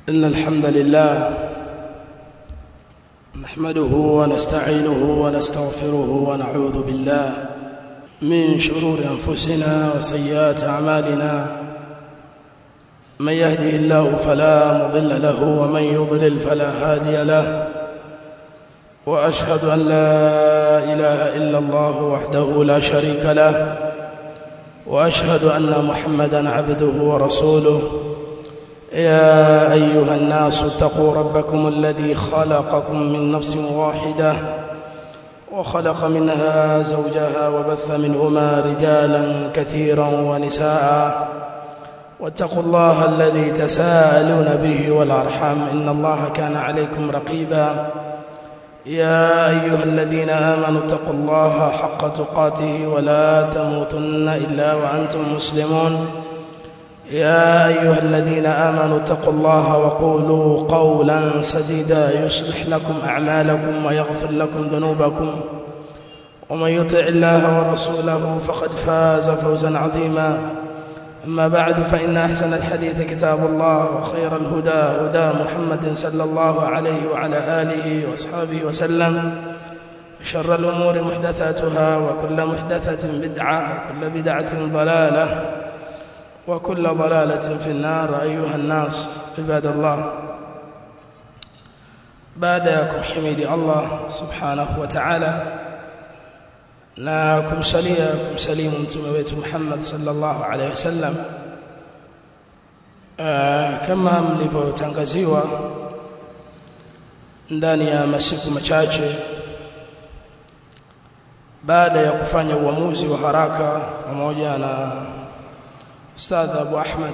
إن الحمد لله نحمده ونستعينه ونستغفره ونعوذ بالله من شرور أنفسنا وسيئات أعمالنا من يهده الله فلا مضل له ومن يضلل فلا هادي له وأشهد أن لا إله إلا الله وحده لا شريك له وأشهد أن محمدا عبده ورسوله يا أيها الناس اتقوا ربكم الذي خلقكم من نفس واحدة وخلق منها زوجها وبث منهما رجالا كثيرا ونساء واتقوا الله الذي تساءلون به والأرحام إن الله كان عليكم رقيبا يا أيها الذين آمنوا اتقوا الله حق تقاته ولا تموتن إلا وأنتم مسلمون يا أيها الذين آمنوا اتقوا الله وقولوا قولا سديدا يصلح لكم أعمالكم ويغفر لكم ذنوبكم ومن يطع الله ورسوله فقد فاز فوزا عظيما أما بعد فإن أحسن الحديث كتاب الله وخير الهدى هدى محمد صلى الله عليه وعلى آله وأصحابه وسلم شر الأمور محدثاتها وكل محدثة بدعة وكل بدعة ضلالة وكل ضلالة في النار أيها الناس عباد الله بعدكم حميد الله سبحانه وتعالى na kumsalia kumsalimu mtume wetu Muhammad sallallahu alaihi wasallam kama mlivyotangaziwa ndani ya masiku machache baada ya kufanya uamuzi wa haraka pamoja na Ustadh Abu Ahmad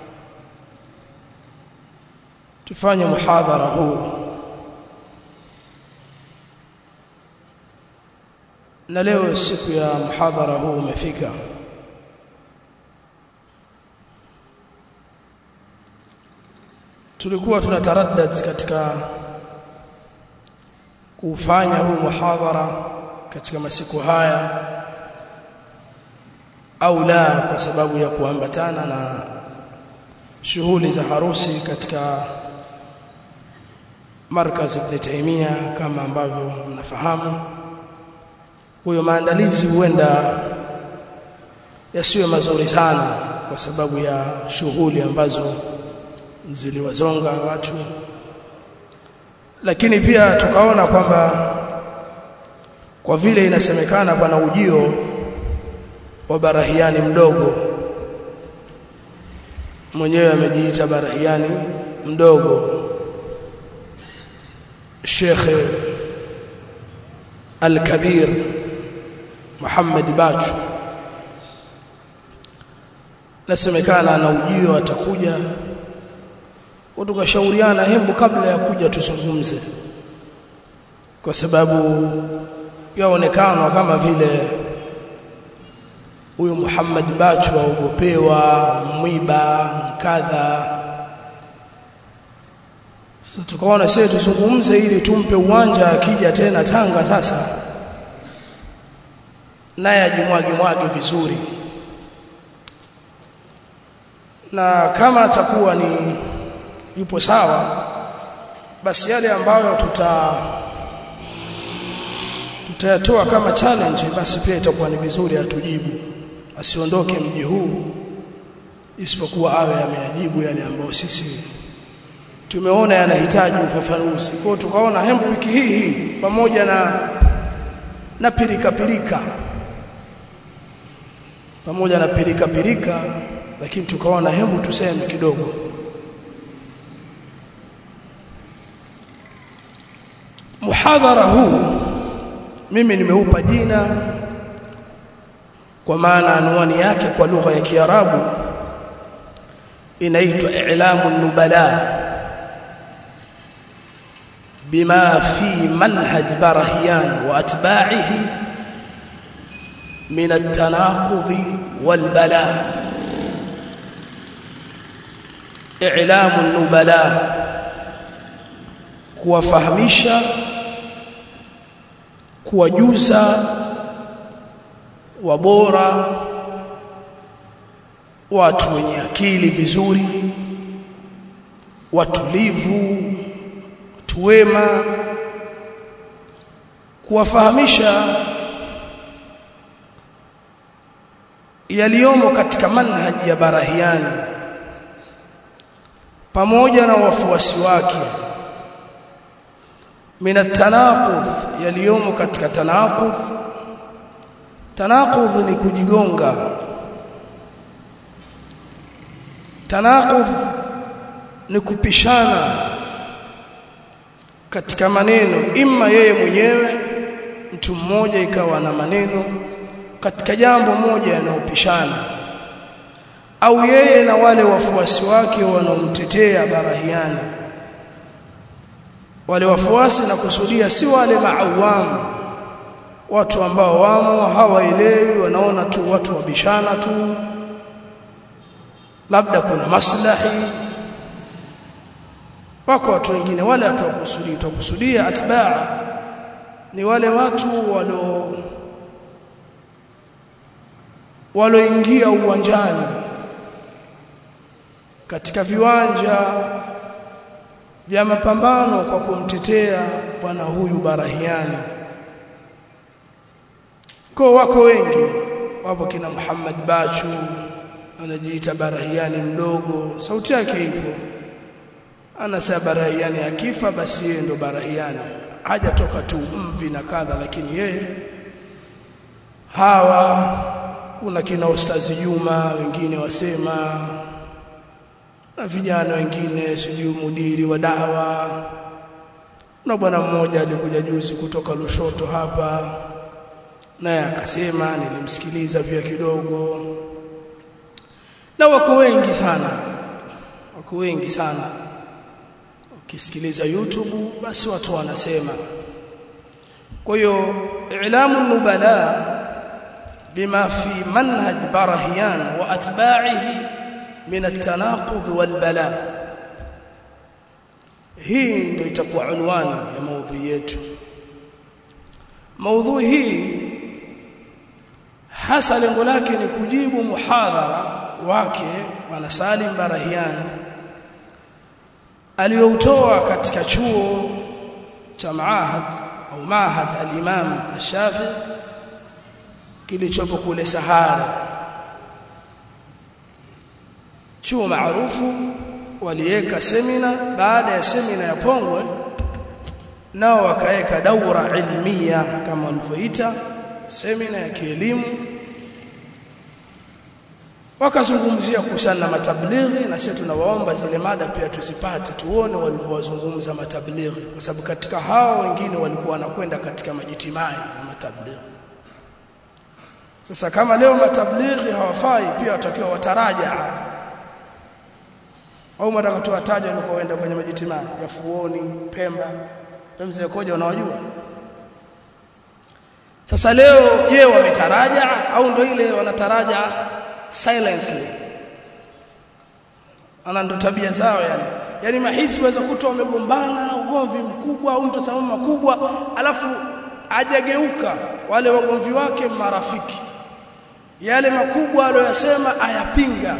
tufanye muhadhara huu na leo siku ya muhadhara huu umefika tulikuwa tunataraddad katika kufanya huu muhadhara katika masiku haya au la kwa sababu ya kuambatana na shughuli za harusi katika markaz Ibn Taymiyyah kama ambavyo mnafahamu huyo maandalizi huenda yasiwe mazuri sana kwa sababu ya shughuli ambazo ziliwazonga watu lakini pia tukaona kwamba kwa vile inasemekana pana ujio wa barahiani mdogo mwenyewe amejiita barahiani mdogo Sheikh Al-Kabir Muhammad Bachu nasemekana na ujio atakuja tukashauriana hembu kabla ya kuja tuzungumze kwa sababu yaonekana kama vile huyu Muhammad Bachu waogopewa mwiba kadha sasa tukaona sisi tuzungumze ili tumpe uwanja akija tena Tanga sasa naye ajimwage mwage vizuri na kama atakuwa ni yupo sawa basi yale ambayo tuta tutayatoa kama challenge basi pia itakuwa ni vizuri atujibu asiondoke mji huu isipokuwa awe ameajibu yale ambayo sisi tumeona yanahitaji ufafanuzi kwa tukaona hembu wiki hii hii pamoja na na pirika pirika pamoja na pirika pirika lakini tukaona hembu tuseme kidogo muhadhara huu mimi nimeupa jina kwa maana anwani yake kwa lugha ya Kiarabu inaitwa i'lamu nubala bima fi manhaj barahiyan wa atba'ihi min at-tanaqudh wal bala i'lamu nubala kuwafahamisha kuwajuza wabora watu wenye akili vizuri watulivu tuwema kuwafahamisha yaliyomo katika manhaji ya barahiani pamoja na wafuasi wake min at-tanaqudh yaliyomo katika tanaqudh tanaqudh ni kujigonga tanaqudh ni kupishana katika maneno imma yeye mwenyewe mtu mmoja ikawa na maneno katika jambo moja yanayopishana au yeye na wale wafuasi wake wanaomtetea barahiani wale wafuasi na kusudia si wale maawamu watu ambao wamo hawaelewi wanaona tu watu wabishana tu labda kuna maslahi wako watu wengine wale watu wakusudia tukusudia atbaa ni wale watu walio waloingia uwanjani katika viwanja vya mapambano kwa kumtetea bwana huyu Barahiani kwa wako wengi wapo kina Muhammad Bachu anajiita Barahiani mdogo sauti yake ipo anasema Barahiani akifa basi yeye ndo Barahiani hajatoka tu mvi na kadha lakini yeye hawa kuna kina ustazi Juma wengine wasema na vijana wengine sijui mudiri wa dawa na bwana mmoja alikuja juzi kutoka Lushoto hapa naye akasema nilimsikiliza pia kidogo na wako wengi sana wako wengi sana ukisikiliza YouTube basi watu wanasema kwa hiyo i'lamu nubala bima fi manhaj barahiyan wa atba'ihi min at-tanaqudh wal bala hii ndio itakuwa unwani ya maudhui yetu maudhui hii hasa lengo lake ni kujibu muhadhara wake bwana Salim Barahian aliyoutoa katika chuo cha Maahad au Maahad al-Imam Ash-Shafi kilichopo kule Sahara chuo maarufu waliweka semina baada ya semina ya Pongwe nao wakaweka daura ilmia kama walivyoita semina ya kielimu wakazungumzia kuhusiana na matablighi na sisi tunawaomba zile mada pia tuzipate tuone walivyowazungumza matablighi kwa sababu katika hao wengine walikuwa wanakwenda katika majitimai na matablighi sasa kama leo matablighi hawafai pia watakiwa wataraja au mtaka tuwataje walikoenda kwenye majitimai ya Fuoni Pemba mzee koja unawajua sasa leo je wametaraja au ndo ile wanataraja silently ana ndo tabia zao yani yani mahisi waweza kutoa wamegombana ugomvi mkubwa au mtasamama makubwa alafu ajageuka wale wagomvi wake marafiki yale makubwa aliyosema ayapinga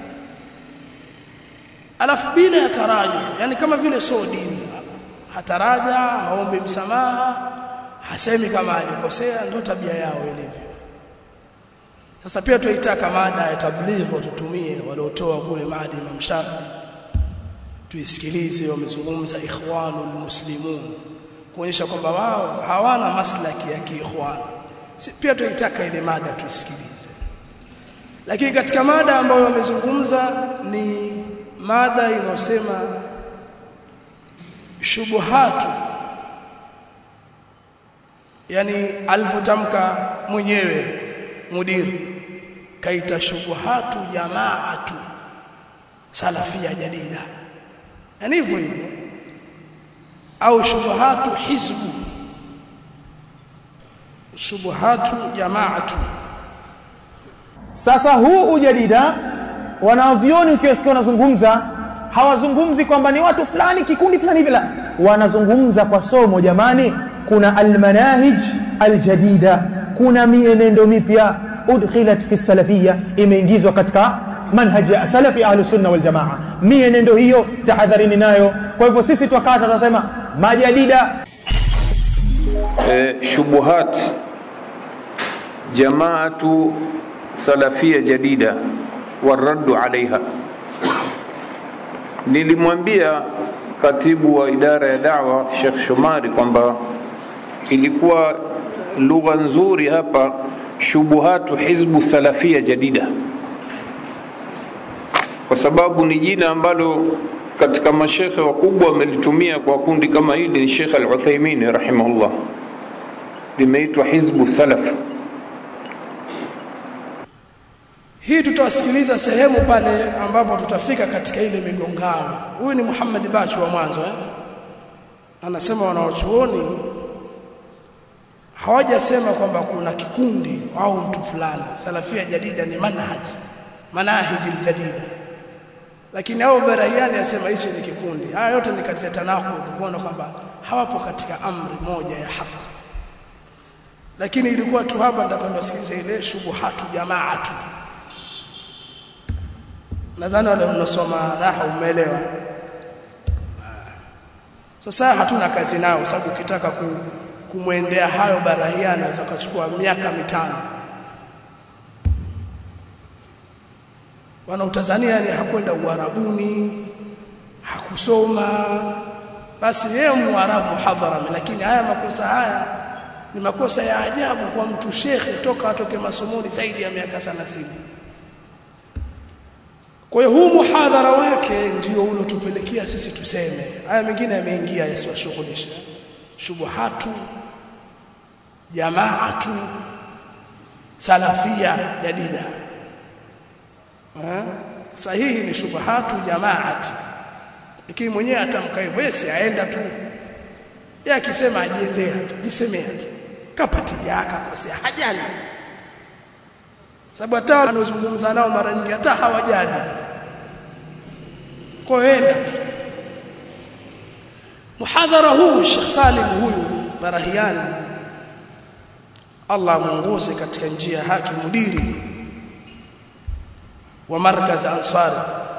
alafu bila ya taraja yani kama vile sio dini hataraja haombi msamaha hasemi kama alikosea ndio tabia yao ilivyo sasa pia tuitaka mada ya tablighi tutumie waliotoa kule maadi Imam Shafi tuisikilize wamezungumza ikhwanul muslimun kuonyesha kwamba wao hawana maslaki ya kiikhwan pia tuitaka ile mada tuisikilize lakini katika mada ambayo wamezungumza ni mada inayosema shubuhatu yani alivyotamka mwenyewe mudiri kaita shubuhatu jamaatu salafia jadida yani hivyo hivyo au shubuhatu hizbu shubuhatu jamaatu sasa huu ujadida wanavyoni ukiwasikia wanazungumza hawazungumzi kwamba ni watu fulani kikundi fulani hivi la wanazungumza kwa somo jamani kuna almanahij aljadida kuna mienendo mipya udkhilat fi salafia imeingizwa katika manhaji ya salafi ahlu sunna wal jamaa mienendo hiyo tahadharini nayo kwa hivyo sisi twakata tunasema majadida e, shubuhat jamaatu salafia jadida waraddu alaiha nilimwambia katibu wa idara ya dawa Sheikh Shomari kwamba ilikuwa lugha nzuri hapa shubuhatu hizbu salafia jadida kwa sababu ni jina ambalo katika mashekhe wakubwa wamelitumia kwa kundi kama hili ni Sheikh Al-Uthaymeen rahimahullah limeitwa hizbu salaf hii tutawasikiliza sehemu pale ambapo tutafika katika ile migongano huyu ni Muhammad Bachu wa mwanzo eh? anasema wanaochuoni hawajasema kwamba kuna kikundi au mtu fulani salafia jadida ni manhaj manahiji jadida lakini hao baraiani asema hichi ni kikundi haya yote ni katika tanakudh kuona kwamba hawapo katika amri moja ya haki lakini ilikuwa tu hapa nataka niwasikilize ile shubuhatu jamaatu nadhani wale mnasoma naha umeelewa sasa hatuna kazi nao sababu ukitaka ku, kumwendea hayo barahia anaweza kuchukua miaka mitano wanautazania ni hakwenda uarabuni hakusoma basi yeye muarabu muhadharami lakini haya makosa haya ni makosa ya ajabu kwa mtu shekhe toka atoke masomoni zaidi ya miaka 30 kwa hiyo huu muhadhara wake ndio ulotupelekea sisi tuseme haya mengine yameingia yasiwashughulisha shubuhatu jamaatu salafia jadida ha? sahihi ni shubuhatu jamaati lakini mwenyewe atamka hivyo yeye aenda tu yeye akisema ajiendea tu jisemea tu kapatia akakosea hajali sababu hata wanaozungumza nao mara nyingi hata hawajali kwa enda muhadhara huu Sheikh Salim huyu Barahiani Allah muongoze katika njia ya haki mudiri wa markaz Ansari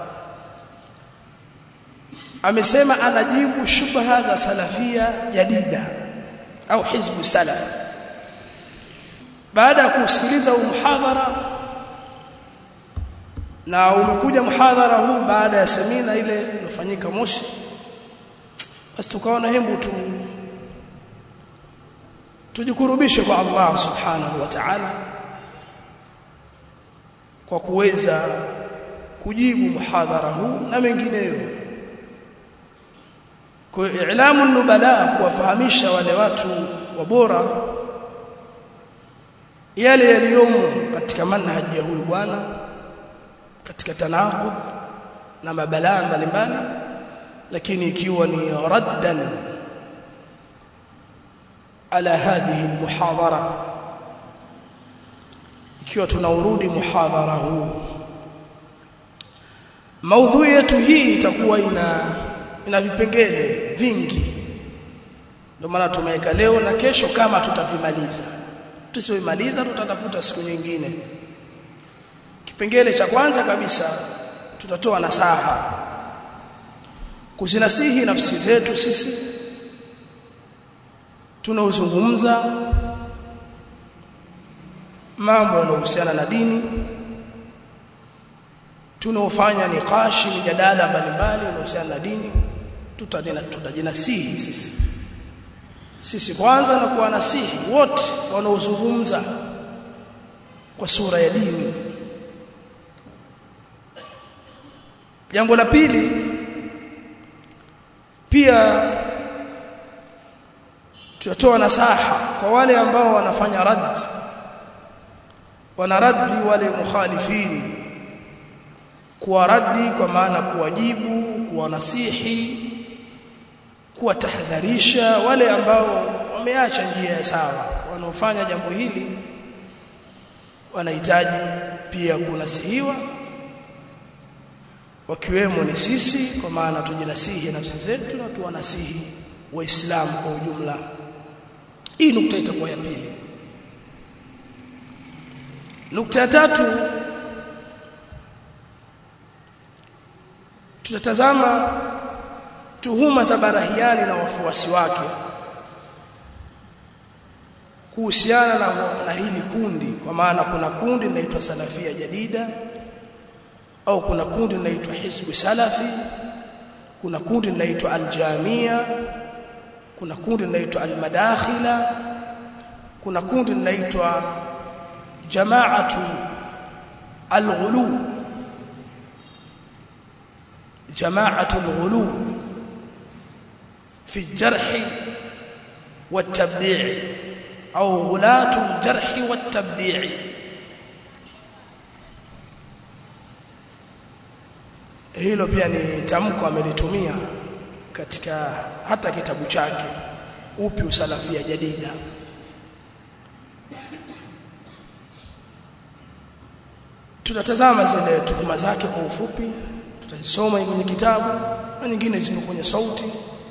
amesema anajibu shubha za salafia jadida au hizbu salaf baada ya kusikiliza huu muhadhara na umekuja muhadhara huu baada ya semina ile iliyofanyika Moshi basi tukaona hembu tu tujikurubishe kwa Allah subhanahu wa ta'ala kwa kuweza kujibu muhadhara huu na mengineyo kwa ilamu nubala kuwafahamisha wale watu wabora yale yaliyomo katika manhaji ya huyu bwana katika tanaqudh na mabalaa mbalimbali lakini ikiwa ni raddan ala hadhihi almuhadhara ikiwa tunaurudi muhadhara huu maudhui yetu hii itakuwa ina ina vipengele vingi ndio maana tumeweka leo na kesho kama tutavimaliza tusiomaliza tutatafuta siku nyingine kipengele cha kwanza kabisa tutatoa nasaha kuzinasihi nafsi zetu sisi tunaozungumza mambo yanayohusiana na dini tunaofanya niqashi mijadala mbalimbali inayohusiana na dini tutajinasihi sisi sisi kwanza na kuwanasihi wote wanaozungumza kwa sura ya dini jambo la pili pia tutatoa nasaha kwa wale ambao wanafanya rad wanaradi wale mukhalifini kuwaradi kwa maana kuwajibu kuwanasihi kuwatahadharisha wale ambao wameacha njia ya sawa wanaofanya jambo hili wanahitaji pia kunasihiwa wakiwemo ni sisi kwa maana tujinasihi nafsi zetu na tuwanasihi waislamu kwa ujumla hii nukta itakuwa ya pili nukta ya tatu tutatazama tuhuma za Barahiani na wafuasi wake kuhusiana na, na hili kundi kwa maana kuna kundi linaitwa Salafia Jadida au kuna kundi linaitwa Hizbu Salafi kuna kundi linaitwa Aljamia kuna kundi linaitwa Almadakhila kuna kundi linaitwa Jamaatu Alghulu Jamaatu Alghulu fi الجرح والتبديع أو غلاة الجرح والتبديع hilo pia ni tamko amelitumia katika hata kitabu chake upi usalafia jadida tutatazama zile tuhuma zake kwa ufupi tutazisoma kwenye kitabu na nyingine zimo kwenye sauti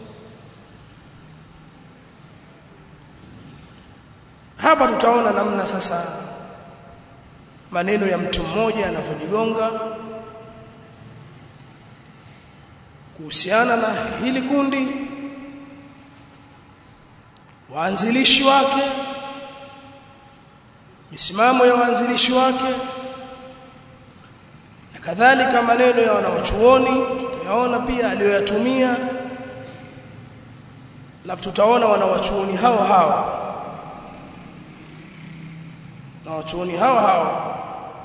hapa tutaona namna sasa maneno ya mtu mmoja yanavyojigonga kuhusiana na hili kundi waanzilishi wake misimamo ya waanzilishi wake na kadhalika maneno ya wanawachuoni tutayaona pia aliyoyatumia alafu tutaona wanawachuoni hao hao na wachuoni hao hao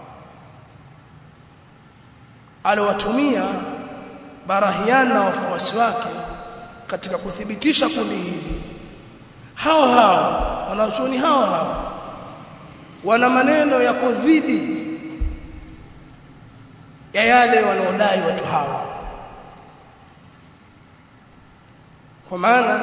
aliwatumia Barahian na wafuasi wake katika kuthibitisha kundi hili hao hao wanachuoni hao hao wana maneno yako dhidi ya yale wanaodai watu hawa kwa maana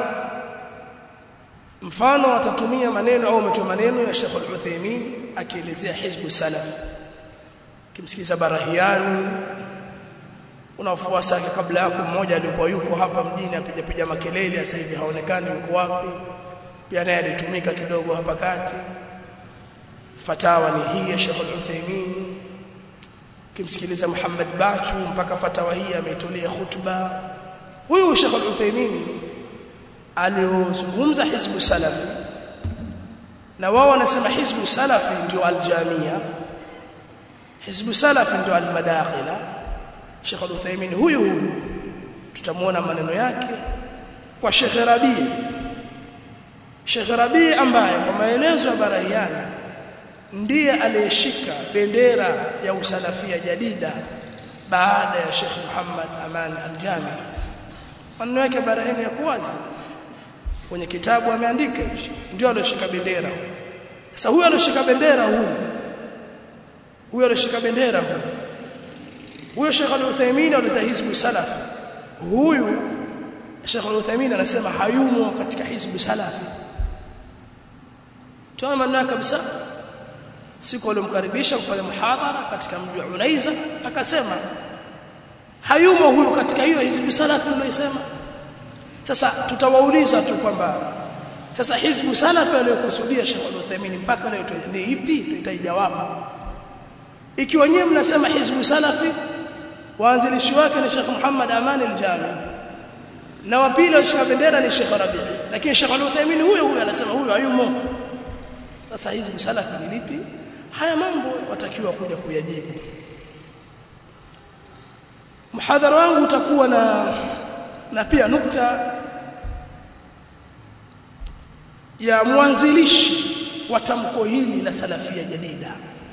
mfano watatumia maneno au umetoa maneno ya Sheikh Al-Uthaymeen akielezea Hizbu Salaf kimsikiza Barahiani unafuasa kabla yako mmoja alikuwa yuko hapa mjini apiga piga makelele sasa hivi haonekani yuko wapi pia naye alitumika kidogo hapa kati fatawa ni hii ya Sheikh Al-Uthaymeen kimsikiliza Muhammad Bachu mpaka fatawa hii ametolea khutba huyu Sheikh Al-Uthaymeen aliozungumza hizbu salafi na wao wanasema hizbu salafi ndio aljamia hizbu salafi ndio almadakhila Sheikh Al-Uthaymeen huyu huyu tutamuona maneno yake kwa Sheikh Rabi Sheikh Rabi ambaye kwa maelezo ya Barahiani ndiye aliyeshika bendera ya usalafia jadida baada ya Sheikh Muhammad Aman Al-Jami maneno yake Barahiani ya wazi kwenye kitabu ameandika hichi ndio alioshika bendera sasa huyu alioshika bendera huyu huyu alioshika bendera huyu huyo Sheikh Al-Uthaymeen alita hizbu salaf huyu Sheikh Al-Uthaymeen anasema hayumo katika hizbu salafi tunaona maneno kabisa siku aliyomkaribisha kufanya muhadhara katika mji wa Unaiza akasema hayumo huyu katika hiyo hizbu salafi niliyosema sasa tutawauliza tu kwamba sasa hizbu salafi aliyokusudia Sheikh Al-Uthaymeen mpaka leo ni ipi tutaijawabu ikiwa nyewe mnasema hizbu salafi waanzilishi wake ni Sheikh Muhammad Aman al-Jami na wa pili alishika bendera ni Sheikh Rabi lakini Sheikh Al-Uthaymeen huyo huyo anasema huyo hayumo sasa hizbu salafi ni lipi haya mambo watakiwa kuja kuyajibu muhadhara wangu utakuwa na na pia nukta ya mwanzilishi wa tamko hili la salafia jadida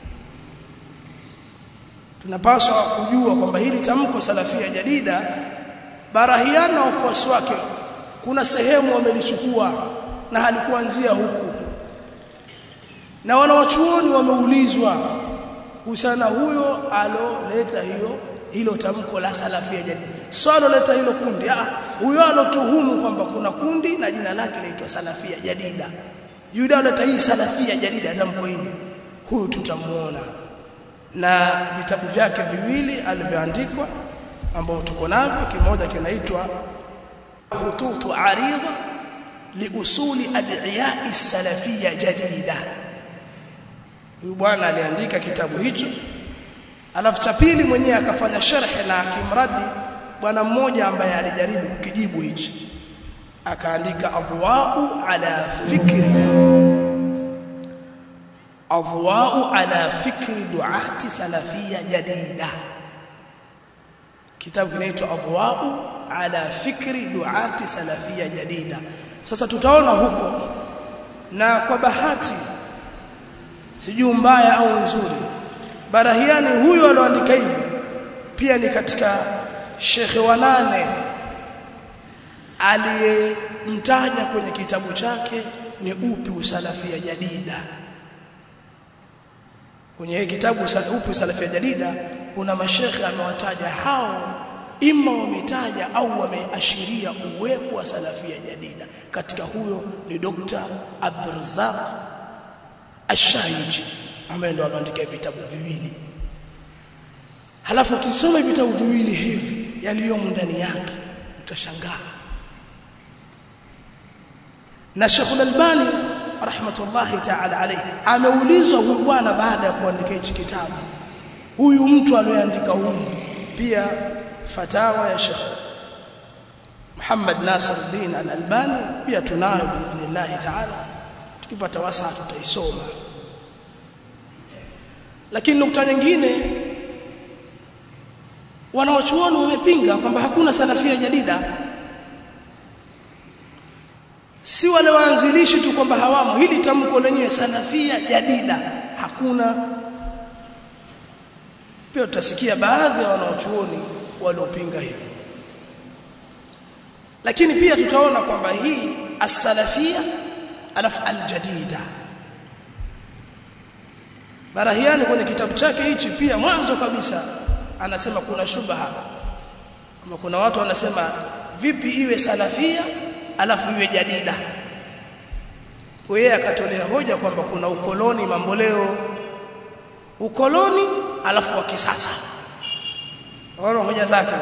tunapaswa kujua kwamba hili tamko salafia jadida barahiana na wafuasi wake kuna sehemu wamelichukua na halikuanzia huku na wanawachuoni wameulizwa kuhusiana huyo aloleta hiyo hilo tamko la salafia jadida swalo leta hilo kundi ah huyo alotuhumu kwamba kuna kundi na jina lake linaitwa salafia jadida yule aloleta hii salafia jadida tamko hili huyu tutamuona na vitabu vyake viwili alivyoandikwa ambao tuko navyo kimoja kinaitwa khututu arida liusuli ad'iya salafia jadida huyu bwana aliandika kitabu hicho alafu cha pili mwenyewe akafanya sharh na akimradi bwana mmoja ambaye alijaribu kukijibu hichi akaandika adwa'u ala fikri adwa'u ala fikri du'ati salafia jadida kitabu kinaitwa adwa'u ala fikri du'ati salafia jadida sasa tutaona huko na kwa bahati sijui mbaya au nzuri barahiani huyu alioandika hivi pia ni katika shekhe wa nane aliyemtaja kwenye kitabu chake ni upi usalafia jadida kwenye hii kitabu upi usalafia jadida kuna mashekhe amewataja hao ima wametaja au wameashiria uwepo wa salafia jadida katika huyo ni Dr. Abdurrazzaq Ash-Shahiji ambaye ndo aliandika vitabu viwili halafu ukisoma vitabu viwili hivi yaliyomo ndani yake utashangaa na Sheikh Al-Albani rahmatullahi ta'ala alayhi ameulizwa huyu bwana baada ya kuandika hichi kitabu huyu mtu aliyeandika huyu pia fatawa ya Sheikh Muhammad Nasiruddin Al-Albani pia tunayo biidhnillah ta'ala tukipata wasaa tutaisoma lakini nukta nyingine wanaochuoni wamepinga kwamba hakuna salafia jadida si wale waanzilishi tu kwamba hawamo hili tamko lenye salafia jadida hakuna pia tutasikia baadhi ya wanaochuoni waliopinga hili lakini pia tutaona kwamba hii as-salafia alafu al-jadida Barahiani kwenye kitabu chake hichi pia mwanzo kabisa anasema kuna shubha kama kuna watu wanasema vipi iwe salafia alafu iwe jadida kwa yeye akatolea hoja kwamba kuna ukoloni mamboleo ukoloni alafu wa kisasa ona hoja zake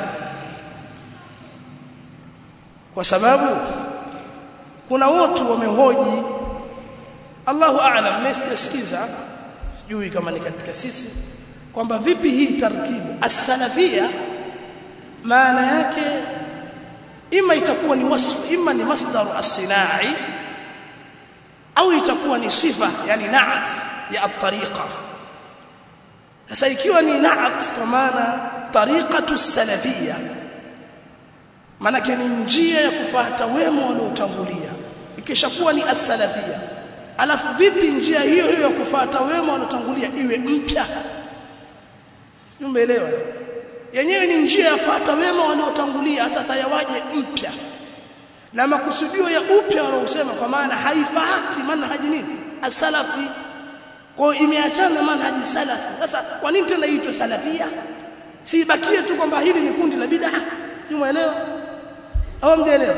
kwa sababu kuna watu wamehoji Allahu a'lam mmesikiza sijui kama ni katika sisi kwamba vipi hii tarkibu as-salafia maana yake ima itakuwa ni wasfu ima ni masdaru as-sinai au itakuwa ni sifa yani na'at ya at-tariqa sasa ikiwa ni na'at kwa maana tariqatu as-salafia maana ni njia ya kufuata wema waliotangulia ikishakuwa ni as-salafia alafu vipi njia hiyo hiyo ya kufuata wema waliotangulia iwe mpya sio umeelewa yenyewe ni njia ya fuata wema waliotangulia sasa yawaje mpya na makusudio ya upya wanaosema kwa maana haifati manhaji nini asalafi kwa imeachana manhaji salafi sasa kwa nini tena iitwe salafia si bakie tu kwamba hili ni kundi la bid'a sio umeelewa au mjaelewa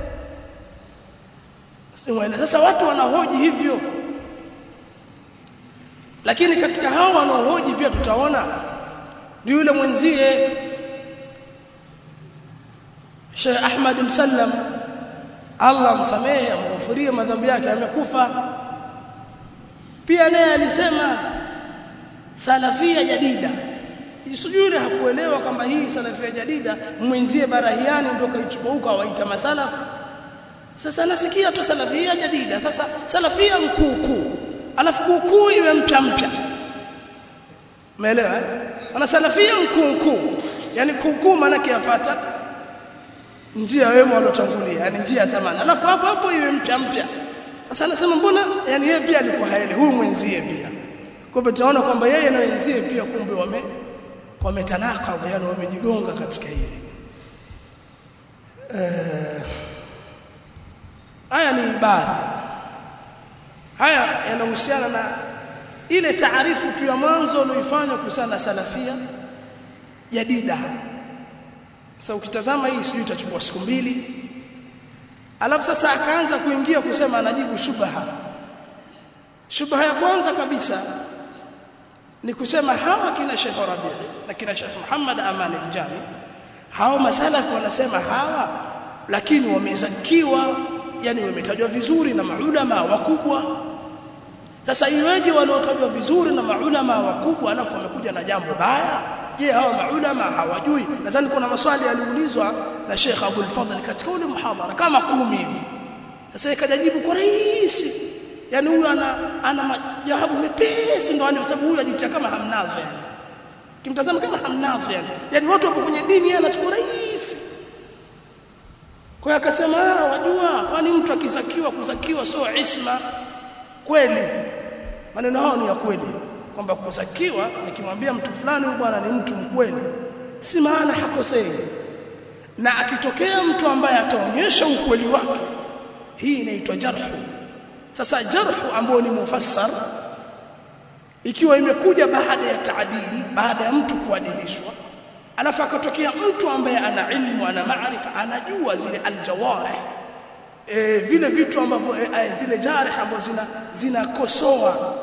Simuelewa. Sasa watu wanahoji hivyo. Lakini katika hao wanaohoji pia tutaona ni yule mwenzie Sheikh Ahmad Msallam Allah msamehe amghufurie madhambi yake amekufa pia naye alisema salafia jadida sijui hakuelewa kwamba hii salafia jadida mwenzie barahiani ndio kaichukua waita masalafu sasa nasikia tu salafia jadida sasa salafia mkuukuu alafu kuukuu iwe mpya mpya umeelewa eh ana salafia mkuukuu yani kuukuu maana kiafata njia wema waliotangulia yani njia ya zamani alafu hapo hapo iwe mpya mpya sasa anasema mbona yani yeye pia alikuwa haele huyu mwenzie pia kwa hivyo tunaona kwamba yeye na wenzie pia kumbe wame wametanakadha yani wamejigonga katika hili eh haya ni baadhi haya yanahusiana na ile taarifu tu ya mwanzo ulioifanya kuhusiana na salafia jadida sasa ukitazama hii sijui itachukua siku mbili alafu sasa akaanza kuingia kusema anajibu shubha shubha ya kwanza kabisa ni kusema hawa kina Sheikh Rabi na kina Sheikh Muhammad Aman al-Jami hao masalafu wanasema hawa lakini wamezakiwa yani wametajwa vizuri na maulama wakubwa sasa iweje waliotajwa vizuri na maulama wakubwa alafu wamekuja na jambo baya je hawa maulama hawajui nadhani kuna maswali yaliulizwa na Sheikh Abdul Fadhl katika ule muhadhara kama kumi hivi sasa ikajajibu kwa rahisi yani huyu ana ana majawabu mepesi ndo kwa sababu huyu ajitia kama hamnazo yani kimtazama kama hamnazo yani yani watu wapo kwenye dini yeye anachukua rahisi kwa hiyo akasema wajua kwani mtu akizakiwa kuzakiwa sio isma kweli maneno hao ni ya kweli kwamba kuzakiwa nikimwambia mtu fulani huyu bwana ni mtu mkweli si maana hakosei na akitokea mtu ambaye ataonyesha ukweli wake hii inaitwa jarhu sasa jarhu ambayo ni mufassar ikiwa imekuja baada ya taadili baada ya mtu kuadilishwa alafu akatokea mtu ambaye ana ilmu ana maarifa anajua zile aljawarih e, vile vitu ambavyo e, e, zile jarih ambazo zina zinakosoa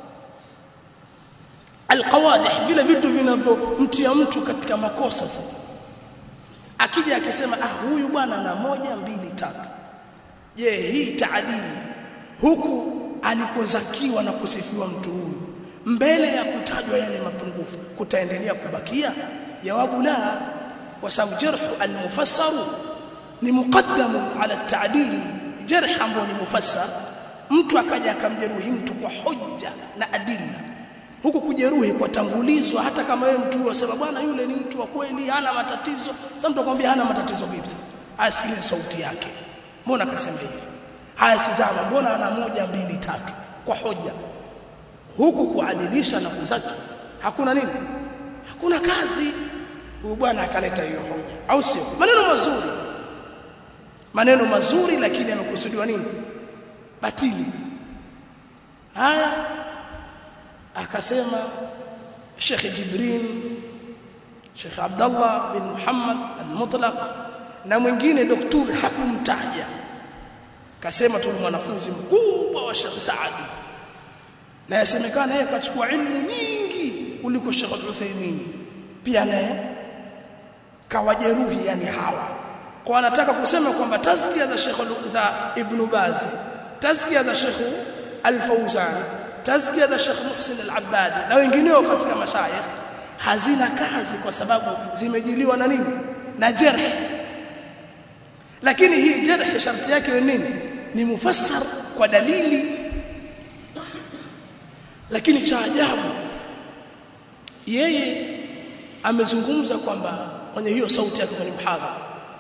alqawadih vile vitu vinavyomtia mtu katika makosa sasa akija akisema ah huyu bwana ana moja mbili tatu je hii taadili huku alikozakiwa na kusifiwa mtu huyu mbele ya kutajwa yale mapungufu kutaendelea kubakia jawabu la kwa sababu jarhu almufassar ni muqaddamu ala at-ta'dil jarh ambao ni mufassar mtu akaja akamjeruhi mtu kwa hoja na adilla huku kujeruhi kwa tangulizwa hata kama wewe mtu huyo sema bwana yule ni mtu wa kweli hana matatizo sasa mtu akwambia hana matatizo vipi sasa asikilize sauti yake mbona akasema hivi haya sizama mbona ana moja mbili tatu kwa hoja huku kuadilisha na kuzaki hakuna nini hakuna kazi huyu bwana akaleta hiyo hoja au sio maneno mazuri maneno mazuri lakini yamekusudiwa nini batili haya akasema Sheikh Jibrin Sheikh Abdullah bin Muhammad al-Mutlaq na mwingine daktari hakumtaja kasema tu ni mwanafunzi mkubwa wa Sheikh Saadi na yasemekana yeye kachukua ilmu nyingi kuliko Sheikh Al-Uthaymeen pia naye kawajeruhi yani hawa kwa anataka kusema kwamba tazkia za Sheikh za Ibn Baz tazkia za Sheikh Al-Fawzan tazkia za Sheikh Muhsin Al-Abbadi na wengineo katika mashayikh hazina kazi kwa sababu zimejiliwa na nini na jarh lakini hii jarh sharti yake ni nini ni mufassar kwa dalili lakini cha ajabu yeye amezungumza kwamba kwenye hiyo sauti yake kwenye mhadhara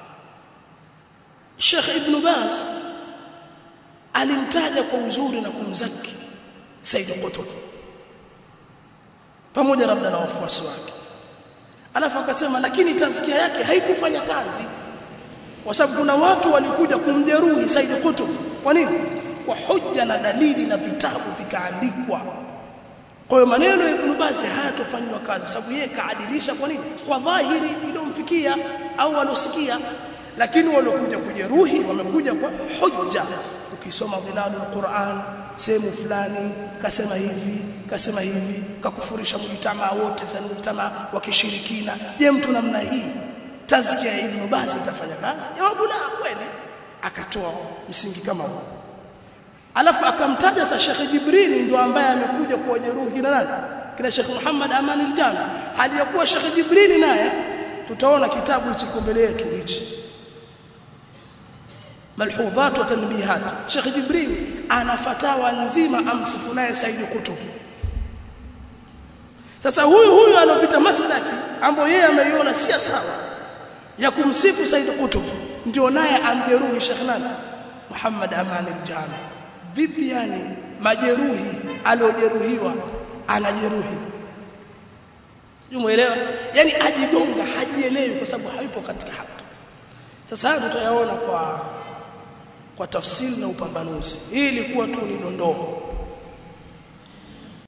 Sheikh Ibn Baz alimtaja kwa uzuri na kumzaki Said Qutb pamoja labda na wafuasi wake alafu akasema lakini tazkia yake haikufanya kazi kwa sababu kuna watu walikuja kumjeruhi Said Qutb kwa nini kwa hoja na dalili na vitabu vikaandikwa kwa hiyo maneno ya Ibn Baz hayatofanywa kazi kwa sababu yeye kaadilisha kwa nini kwa dhahiri iliyomfikia au walosikia lakini walokuja kujeruhi wamekuja kwa hoja ukisoma dhilalul Qur'an sehemu fulani kasema hivi kasema hivi kakufurisha mjitamaa wote sana mjitamaa wa kishirikina je mtu namna hii tazkia ya Ibn Baz itafanya kazi jawabu la kweli akatoa msingi kama huo alafu akamtaja sa Sheikh Jibril ndio ambaye amekuja kuwajeruhi kina nani kina Sheikh Muhammad Aman al-Jami hali ya kuwa Sheikh Jibril naye tutaona kitabu hichi mbele yetu hichi malhudhat wa tanbihat Sheikh Jibril ana fatawa nzima amsifu naye Said Qutb sasa huyu huyu anopita maslaki ambayo yeye ameiona si sawa ya kumsifu Said Qutb ndio naye amjeruhi Sheikh nani Muhammad Aman al-Jami vipi yani majeruhi aliojeruhiwa anajeruhi sijui muelewa yani ajigonga hajielewi kwa sababu hayupo katika haki sasa haya tutayaona kwa kwa tafsiri na upambanuzi hii ilikuwa tu ni dondoo